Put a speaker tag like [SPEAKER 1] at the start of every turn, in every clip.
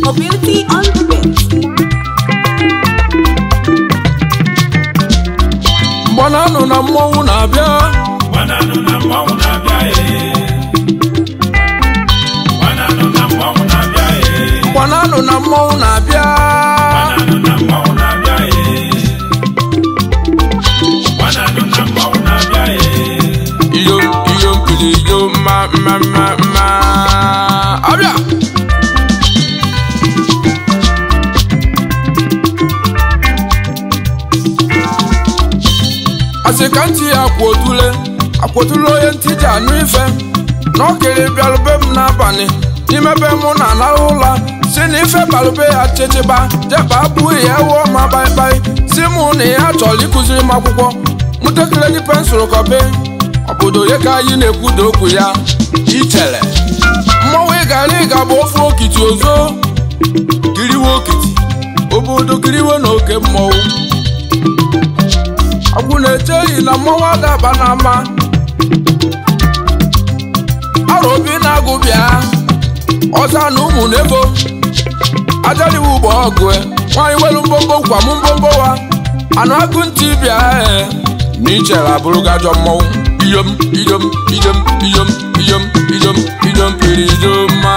[SPEAKER 1] Mobility on the beat.
[SPEAKER 2] mgbananụ na mmọnwụ na-abịa
[SPEAKER 3] Bananụ na mmọnwụ na-abịa ee. Bananụ na mmọnwụ na-abịa ee.
[SPEAKER 2] mgbananụ na mmọnwụ na-abịa
[SPEAKER 3] Bananụ na mmọnwụ na-abịa ee. Bananụ na mmọnwụ na-abịa ee.
[SPEAKER 2] iyom iyom pili iyom ma mma mma mma abịa asị ka ntị ya akwotule akwotule onye ntị ji anụ ife na ọkịrị bịalụbe m n'abalị n'ime be mụ na anahụ ụla si na ife balụbe ya chịchịba jeba abụghị ya wụọ ma baịbaị si mụ na ya chọrọ ịkụziri m akwụkwọ mụtakịrị dị pensụl kọbe obodo ya ka anyị na-ekwuda okwu ya ichere mmọnwụ ịgara ịga bụ ofu okiti ozo kiriwe okiti obodo kiriwe na oke mmọnwụ ọgwụ na-echeghị na mmọnwụ adaba n'ama arụ obi na-agụ bịa ọza na ụmụ na-ebo ajaliwu bụ ọgụ e. nwaanyị welu mbombo kwa m mbombo wa anụ agụ ntị bịa ee na ichere abụrụgo ajọ mmọnwụ iyom iyom iyom iyom iyom iyom iyom piri ijoma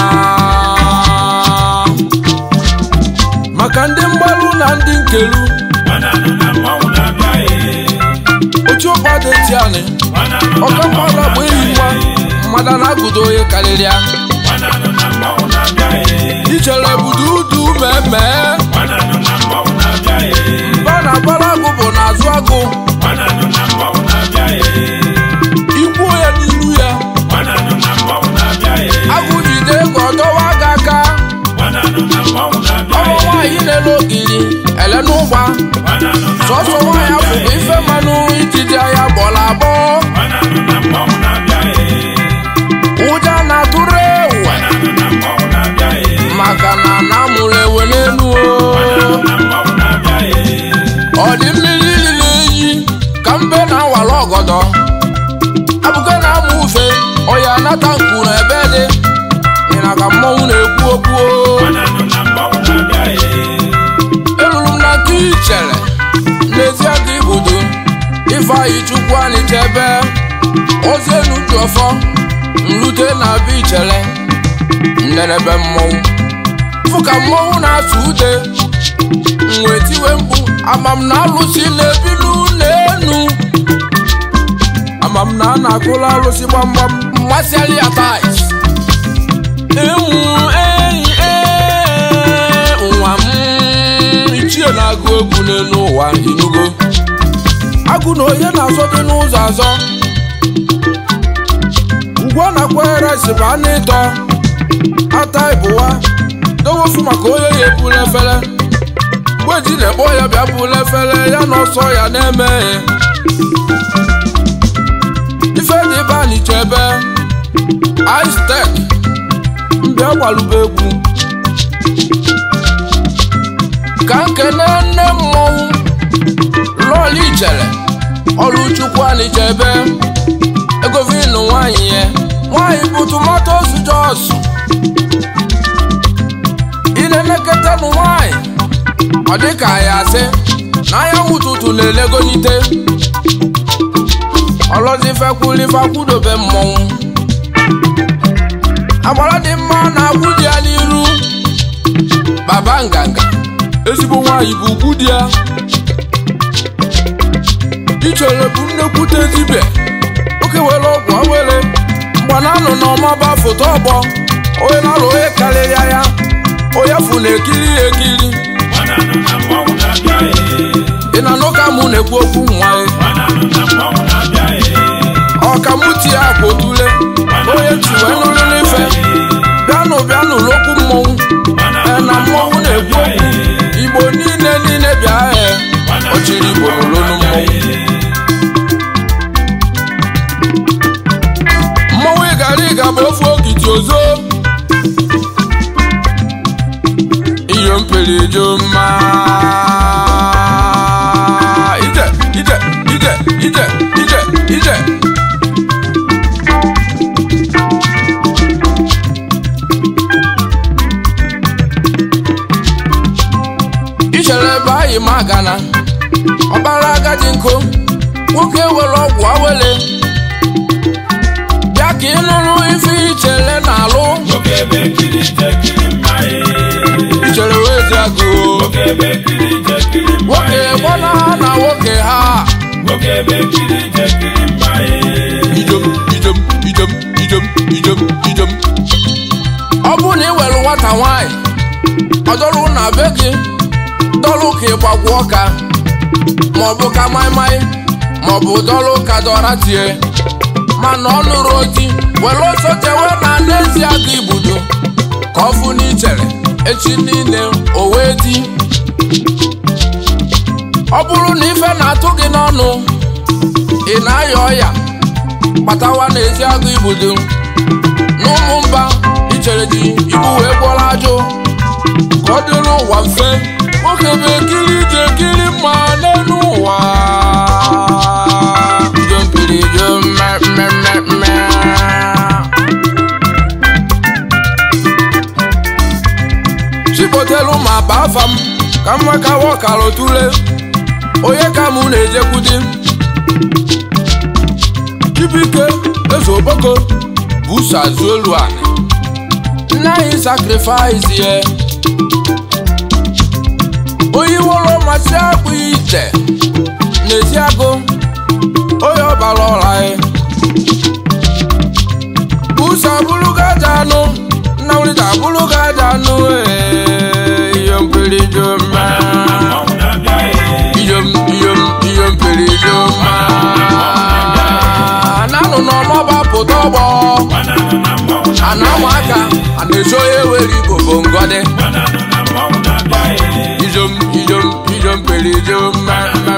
[SPEAKER 2] maka ndị mgbalụ na ndị nkelu
[SPEAKER 3] Bananụ na mmọnwụ na-abịa ee.
[SPEAKER 2] otu ụkpa dị tianị
[SPEAKER 3] Bananụ na
[SPEAKER 2] ọka
[SPEAKER 3] mmọnwụ
[SPEAKER 2] mmadụ bụ enyi nwa
[SPEAKER 3] na-abịa ee.
[SPEAKER 2] mmadụ na-agụdo onye karịrị ya
[SPEAKER 3] Bananụ na mmọnwụ na-abịa ee.
[SPEAKER 2] ichere budu udu mmemme
[SPEAKER 3] Bananụ na mmọnwụ na-abịa ee.
[SPEAKER 2] ba na agbara agụ bụ n'azụ agụ
[SPEAKER 3] Bananụ na mmọnwụ na-abịa ee.
[SPEAKER 2] ikwu ya n'iru ya
[SPEAKER 3] Bananụ na mmọnwụ na-abịa ee.
[SPEAKER 2] agụ jide ka ọ dọwa gị aka
[SPEAKER 3] Bananụ na mmọnwụ na-abịa
[SPEAKER 2] ọmụ
[SPEAKER 3] ee.
[SPEAKER 2] nwaanyị na-ele ogiri ele n'ụgba
[SPEAKER 3] Bananụ na
[SPEAKER 2] sọsọ
[SPEAKER 3] mmọnwụ
[SPEAKER 2] nwaanyị afọ
[SPEAKER 3] na-abịa
[SPEAKER 2] bụ ife
[SPEAKER 3] ee.
[SPEAKER 2] mmanụ ijide ya gbọrọ agbọ
[SPEAKER 3] Bananụ na mmọnwụ na-abịa ee.
[SPEAKER 2] ụja na-atụrụ ewu
[SPEAKER 3] Bananụ na mmọnwụ na-abịa ee.
[SPEAKER 2] maka na na amụrụ ewe n'elu o
[SPEAKER 3] Bananụ na mmọnwụ na-abịa ee.
[SPEAKER 2] ọ dị mmiri riri eyi ka mbe na-awara ọgọdọ abụke na-amụ ufe ọya nata nkwuru ebe dị ịna ka mmọnwụ na-ekwu okwu o.
[SPEAKER 3] Bananụ na mmọnwụ na-abịa ee.
[SPEAKER 2] eruru m na nke ichere n'ezi aka ibudo ifeanyị chukwu anyị chebe ozi enu dị ọfọ nrute na be ichere nnenebe mmọnwụ fụ ka mmọnwụ na-asụ ude wee tiwe mkpu amam na alụsị na-ebi n'ụlọ enu amam na a na-akụla alụsị gbamgbam mmasịarị ya tais ewu enyi ee nwa m ichie na-agụ egwu n'elu ụwa inugo agụ na onye na-azọ dị n'ụzọ azọ ugwu a na-akwanyere si bụ anụ ịtọ ata ịbụwa dowofu maka onye ya ebula efere gweji na-ekpọ ya bịa bula efere ya na ọsọ ya na-eme ife dị ebe a n'ichebe istek mbịa gbalụba egwu ka nkene nne mmọnwụ lọọlụ ichere ọrụ chukwu anichebe egovinu nwanyị ya nwanyị bụ tomatos jos ị na-elekọta nụ nwanyị ọ dị ka ya asị na anyanwụ ụtụtụ na-elegonite ọlọzifekwulifekwudobe mmọnwụ agbara dị mma na-akwụ di ya n'iru baba nganga ezigbo nwaanyị bụ ugwu di ya ichere bụ nnekwute dibịa oke were ọgwụ awere mgbananụ na ọmaba foto ọgbọ onye na-alụ onye karịrịa ya onye fụ na-ekiri ya ekiri
[SPEAKER 3] Bananụ na mmọnwụ na-abịa ee.
[SPEAKER 2] ị na n'ụka mụ na-ekwu okwu nwa ya
[SPEAKER 3] Bananụ na mmọnwụ na-abịa ee.
[SPEAKER 2] ọkamuti ya kwotule onye tiwe nụrụ n'ife bịanụ bịanụ n'okwu mmọnwụ ee na mmọnwụ na-ekwu okwu igbo niile niile bịa ee ọchịrị igbo n'olu mmọnwụ mmọnwụ ịgara ịga bụ ofu okiti ozo iyo mpere jo mma ije ije ije ije ije ije oyi magana ọbara agadi nkụ nwoke were ọgwụ awele bịa ka ị nụrụ ife ichere na-alụ
[SPEAKER 3] Nwoke ebe kiri je kiri mma ee.
[SPEAKER 2] ichere wee dị agụ
[SPEAKER 3] Nwoke ebe kiri je kiri mma
[SPEAKER 2] nwoke
[SPEAKER 3] ee.
[SPEAKER 2] gbana na nwoke ha
[SPEAKER 3] Nwoke ebe kiri je kiri mma ee.
[SPEAKER 2] ijom ijom ijom ijom ijom ijom ọ bụ na ị were nwata nwanyị ọ dọrụ na be gị dọrụ ka ịgbagwo ọka maọbụ ka maịmaị maọbụ dọrụ ka dọra tie mana ọ nụrụ oti were ọsọ chewe na n'ezi aga ibudo ka ọ fụ n'ichere echi niile o wee di ọ bụrụ na ife na-atụ gị n'ọnụ ị na-aya ọya kpatawa n'ezi agụ ibudo n'ụmụ mba ichere ji ibu wee gwọrọ ajụ ka ọ dịrị ụwa mfe nwoke bụ ekiri ije ekiri mma n'elu ụwa jompiri jo mmemmemme chikpotelu ma ba afa m ka mma ka wọkara tule onye ka mụ na-ejekwudi Chibike eze oboko busa zuelu ani nna anyị sakrifais ye oyiworo masị akpụ ite n'ezi agụ onye ọbara ọra ya busa bụrụga aja anụ nna nwere abụrụga aja anụ ee, ihe mperi jo mma
[SPEAKER 3] Mmanwụ na-abịa ee.
[SPEAKER 2] iyom iyom ihe mperi jo mma nanụ n'ọmọba pụta ọgbọ
[SPEAKER 3] Banana na mmanwụ
[SPEAKER 2] a na-amụ aka a na-eji onye were igbo bụ ngọdị
[SPEAKER 3] Banana na mmanwụ na-abịa ee.
[SPEAKER 2] ijom ijom ijom pere ijom mmemme